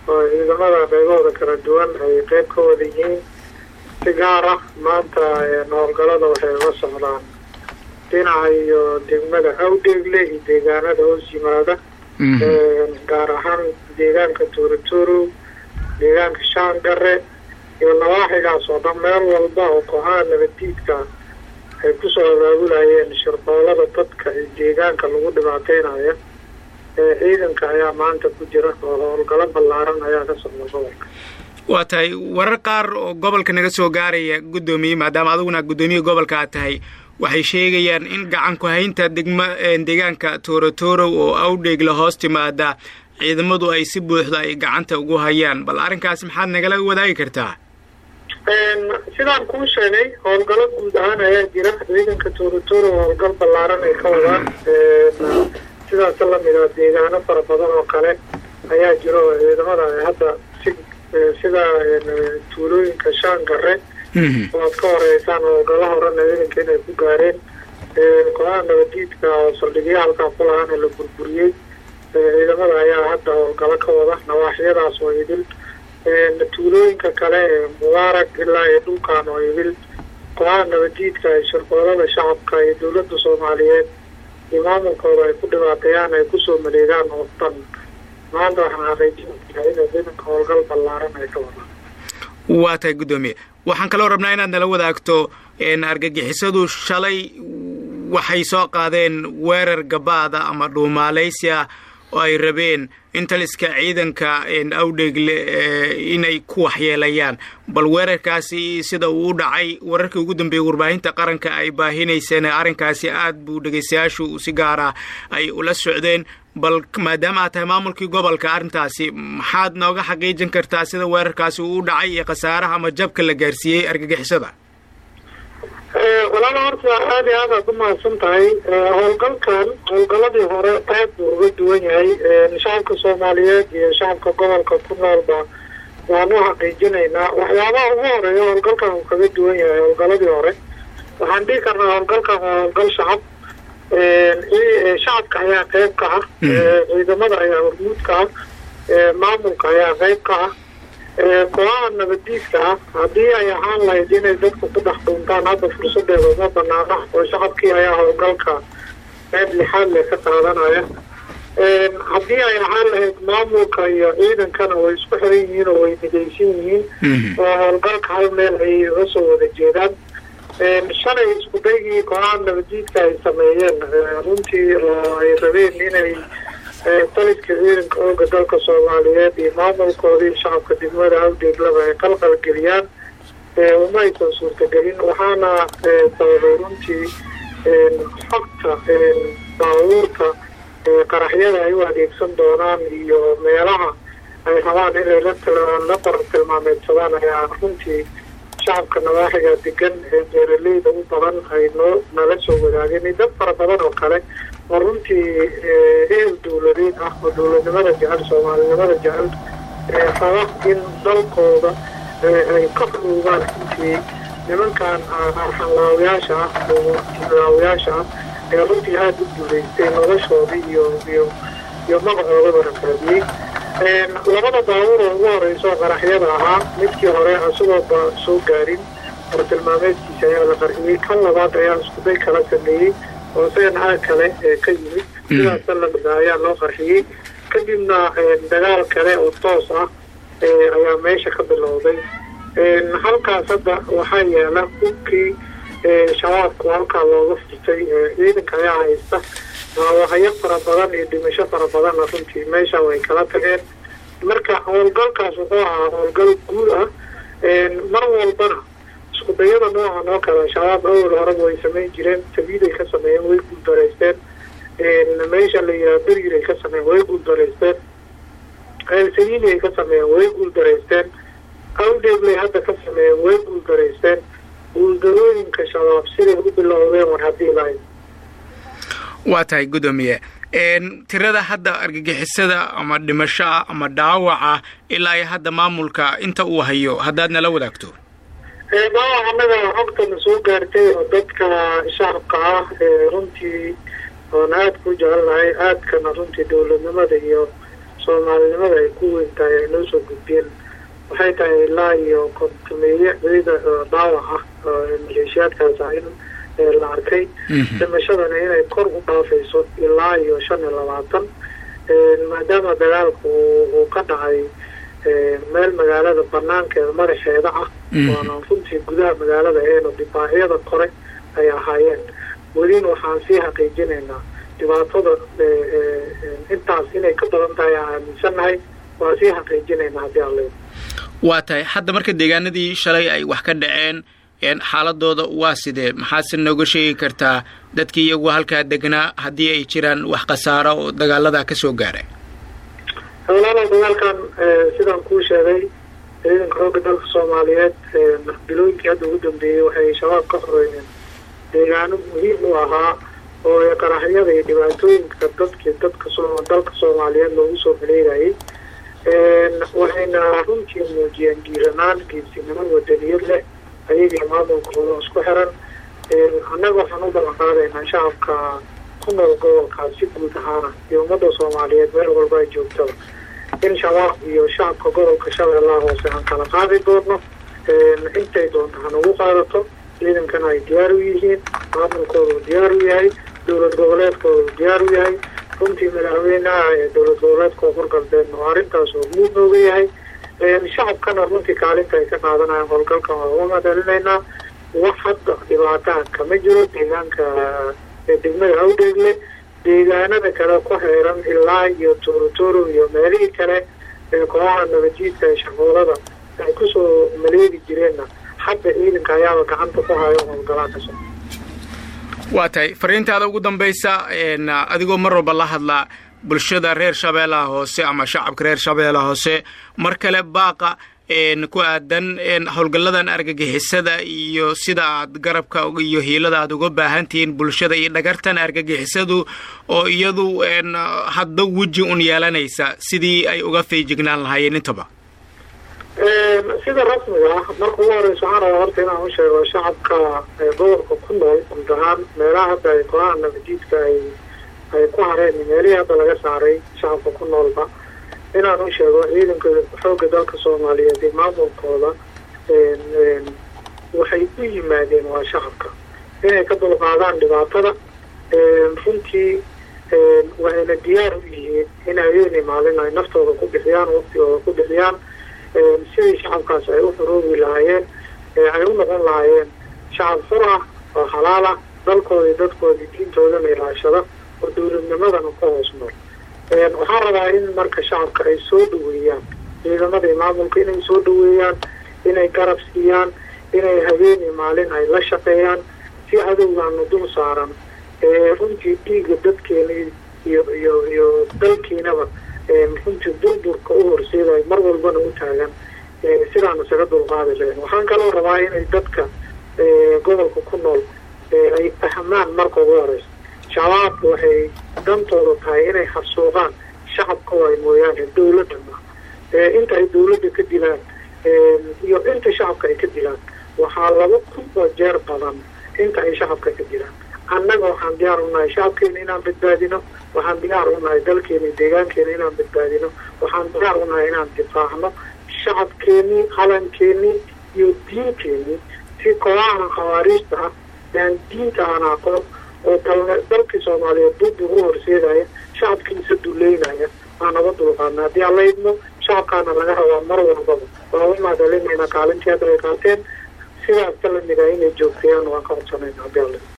oo ciidamada qaybahooda kala duwan ay qeyb ka wada yihiin si gaar ah maanta howlgalada waxay uga socdaan dhinaca iyo degmada awdheegle iyo deegaanada hoos yimaada gaar ahaan deegaanka tuuraturo deegaanka shaangare iyo nawaaxigaas oo dhan meel walba oo kooxaha nabaddiidka ay kusoo abaabulayeen shirqoolada dadka iyo deegaanka lagu dhibaateynaya ciidanka ayaa maanta ku jira oo howlgalo ballaaran ayaa ka socda gobolka waa tahay warar qaar oo gobolka naga soo gaaraya guddoomiye maadaama adiguna guddoomiye gobolka aad tahay waxay sheegayaan in gacan ku-haynta degma deegaanka toorotorow oo awdheegla hoos timaada ciidamadu ay si buuxda ay gacanta ugu hayaan bal arrinkaasi maxaad nagala wadaagi kartaa sidaan kuu sheegay howlgalo guud ahaan ayaa jira ciidanka toorotoro howlgal ballaaran ay ka wadaan sidaas lamid a deegaano fara badan oo kale ayaa jiro oo ciidamada ay hadda si sida tuulooyinka shaangare oo aad ka horeysaan howlgalo horena ciidanka inay ku gaareen kooxaha nabadiidka oo saldhigyo halkaa ku lahaana la burburiyey ciidamada ayaa hadda howlgalo ka wada nawaaxyadaas oo idil tuulooyinka kale ee mubaarak ilaa iyo dhulkan oo idil kooxaha nabadiidka ee shirqoolada shacabka iyo dowladda soomaaliyeed iyo maamulkooda ay ku dhibaateeyaan ay kusoo maleegaan oo dhan maanta waxaan xaqiijinayaa inay ciidanka howlgal ballaaran ay ka wadaan waa tahay guddoomiye waxaan kaloo rabnaa inaad nala wadaagto argagixisadu shalay waxay soo qaadeen weerar gabaada ama dhuumaalaysi ah oo ay rabeen in taliska ciidanka awdheegle inay ku waxyeelayaan bal weerarkaasi sida uu u dhacay wararkii ugu dambeeyey warbaahinta qaranka ay baahinayseen arrinkaasi aad buu dhegaystayaashu si gaara ay ula socdeen bal maadaama aad tahay maamulkii gobolka arrintaasi maxaad nooga xaqiijin kartaa sida weerarkaasi uu u dhacay iyo khasaaraha ama jabka la gaarsiiyey argagixisada walaala horta aada iyo aad aad umahadsan tahay howlgalkan howlgaladii hore aad buu uga duwan yahay shacabka soomaaliyeed iyo shacabka gobolka ku noolba waanu xaqiijinaynaa waxyaabaha ugu horeeya howlgalkan uu kaga duwan yahay howlgaladii hore waxaan dhihi karnaa howlgalkan waa howlgal shacab shacabka ayaa qeyb ka ah ciidamada ayaa hormuud ka ah maamulka ayaa qeyb ka ah kooxaha nabadiidka ah haddii ay ahaan lahayd inay dadku ku dhex dhuuntaan hadda fursadeeda uma banaana oo shacabkii ayaa howlgalka qeyb lixaad le ka qaadanaya haddii ay ahaan lahayd maamulka iyo ciidankana way isku xiran yihiin oo way midaysan yihiin oo howlgalka hal meel ayay uga soo wada jeedaan shalay isku daygii kooxaha nabadiidka ay sameeyeen runtii oo ay rabeen inay taliska ciidanka ooga dalka soomaaliyeed iyo maamulkoodii shacabka degmada awdeeglaba ay qalqal geliyaan uma aysan suurtagelin waxaana sababay runtii xogta baabuurka qaraxyada ay u adeegsan doonaan iyo meelaha ay rabaan inay la bar tilmaameedsadaan ayaa runtii shacabka nawaaxiga degan ee beeraleyda u badan ay noo nala soo wadaageen iyo dad fara badan oo kale oo runtii ehel dowladeed ah oo dowladnimada jecel soomaalinimada jecel raba in dalkooda ay ka xuruugaan runtii nimankan arxanlaawayaasha ah oo laawayaasha ah ee runtii aada u duuleystay noloshooda iyo iyo iyo magacoodaba rafaadiyey labada baabuur oo ugu horeyso qaraxyada ahaa midkii hore isagooba soo gaarin bartilmaameedkiisa ayaa la qarxiyey kan labaad ayaa iskuday kala sameeyey oo isagan aag kale ka yimid sidaasa lamida ayaa loo qarxiyey kadibna dagaal kale oo toos ah ayaa meesha ka bilowday halkaas hadda waxaa yaala hubkii shabaabku halkaa looga furtay ciidanka ayaa haysta waawahayo fara badan iyo dhimasho fara badanna runtii meesha way kala tageen marka howlgalkaas wuxuu ahaa howlgal guud ah mar walbana isku dayada noocan oo kale shabaab awal horeba way samayn jireen sabiiday ka sameeyeen way guuldaraysteen meesha la yidhaha beriray ka sameeyeen way guuldaraysteen sabiilay ka sameeyeen way guuldaraysteen awdeeglay hadda ka sameeyeen way guuldaraysteen guuldarooyinka shabaab siday u bilowdeen war haddii lahayd waa tahay guddoomiye tirada hadda argagixisada ama dhimashoa ama dhaawaca ilaa iyo hadda maamulka inta uu hayo haddaad nala wadaagto dhaawac annaga xogtana soo gaartay oo dadka shacabka ah runtii oon aada ku jecelnahay aadkana runtii dowladnimada iyo soomaalinimada ay ku weyn tahay ay noo soo soo gudbeen waxay tahay ilaa iyo kontumeeye ciida dhaawac ah maleeshiyaadkaas ah in la arkay dhimashadana inay kor u dhaafayso ilaa iyo shan iyo labaatan maadaama dagaalku uu ka dhacay meel magaalada banaankeeda madaxeeda ah waana runtii gudaha magaalada eeno dibaacyada kore ay ahaayeen welina waxaan sii xaqiijinaynaa dhibaatada intaas inay ka badan tahay aan aaminsannahay waan sii xaqiijinaynaa haddii aan leedo waa tahay hadda marka deegaanadii shalay ay wax ka dhaceen xaaladooda waa sidee maxaase nooga sheegi kartaa dadkii iyagu halkaa degnaa haddii ay jiraan wax khasaaro oo dagaaladaa ka soo gaaray howlaala dagaalkan sidaan kuu sheegay ciidanka xoogga dalka soomaaliyeed bilooyinkii hadda ugu dambeeyey waxay shabaab ka xoreeyeen deegaano muhiim u ahaa oo qaraxyada iyo dhibaatooyinka dadkii dadka dalka soomaaliyeed loogu soo maleegayay waxayna runtii muujiyeen giiranaan geesinimo wadaniyad leh ayagii maamulkooda isku xiran annaga waxaan u ballan qaadaynaa shacabka ku nool gobolkaas si guud ahaana iyo ummadda soomaaliyeed meel walba ay joogtaba in shabaab iyo shacabka gobolka shabeellaha hoose aan kala qaadi doonno intay doonto hanagu qaadato ciidankana ay diyaar u yihiin maamulkooda uu diyaar u yahay dowlad goboleedkooda uu diyaar u yahay runtii madaxweynaha ee dowlad goboleedka koonfur galbeedna oo arrintaas oo muud nooga yahay shacabkana runtii kaalinta ay ka qaadanayaan howlgalkan waa uga madalinaynaa wax hadda dhibaataha kama jiro deegaanka degmada awdheegle deegaanada kale ku xeeran ilaa iyo toorotoro iyo meelihii kale ee kooxaha nabajiidka ee shaqoolada ay kusoo maleegi jireenna hadda ciidanka ayaaba gacanta ku hayo howlgalaa ka soo waa tahay fariintaada ugu dambaysa adigoo mar walba la hadlaa bulshada reer shabeellaha hoose ama shacabka reer shabeellaha hoose mar kale baaqa ku aadan howlgalladan argagixisada iyo sida aad garabka iyo hiilada aad uga baahan tihiin bulshada iyo dhagartan argagixisadu oo iyadu hadda weji un yeelanaysa sidii ay uga feejignaan lahaayeen intaba sida rasmiga ah marka ugu horeysa waxaan rabaa horta inaan u sheego shacabka gobolka ku nool guud ahaan meelaha hadda ay kooxaha nabadiidka ay ay ku hareen meelihii hadda laga saaray shacabka ku noolba inaan u sheego ciidanka xoogga dalka soomaaliyeed iyo maamulkooda waxay u yimaadeen waa shacabka inay ka dulqaadaan dhibaatada runtii waxayna diyaar u yihiin in habeeni maalin ay naftooda ku bixiyaan waqtigooda ku bixiyaan sidii shacabkaas ay u xuroobi lahaayeen ay u noqon lahaayeen shacab xur ah oo xalaal ah dalkooda iyo dadkooda diintoodana ilaashada oo dowladnimadana ku hoos nool waxaan rabaa in marka shacabka ay soo dhaweeyaan ciidamada iyo maamulka inay soo dhaweeyaan inay garab siiyaan inay habeeni maalin ay la shaqeeyaan si cadowgaana dul saaran runtii dhiiga dadkeena iyo iyo iyo dalkiinaba runtii durburka u horseedayo mar walbana u taagan sidaan isaga dulqaadi lahayn waxaan kaloo rabaa inay dadka gobolka ku nool ay fahmaan marka ugu horeysa shabaabka waxay dantooda tahay inay xasuuqaan shacabka waay mooyaane dowladda ma inta ay dowladda ka dilaan iyo inta shacabka ay ka dilaan waxaa laba kun oo jeer badan inta ay shacabka ka dilaan annaga waxaan diyaar u nahay shacabkeena inaan badbaadino waxaan diyaar u nahay dalkeena iyo deegaankeena inaan badbaadino waxaan diyaar u nahay inaan difaacno shacabkeenii qalankeenii iyo diinteenii si kooxaha khawaariijta ah aan diinta aan aqoon oo dalkii soomaaliyeed burbur u horseedaya shacabkiisa duleynaya aan naga dulqaadna haddii aan la idmo shacabkaana laga rabaa mar walbaba waa u mahadcelinayna kaalintii hadda ay qaateen sidaas ka lamid ah inay joogtayaan waan ka codsanayna haddii aan la idmo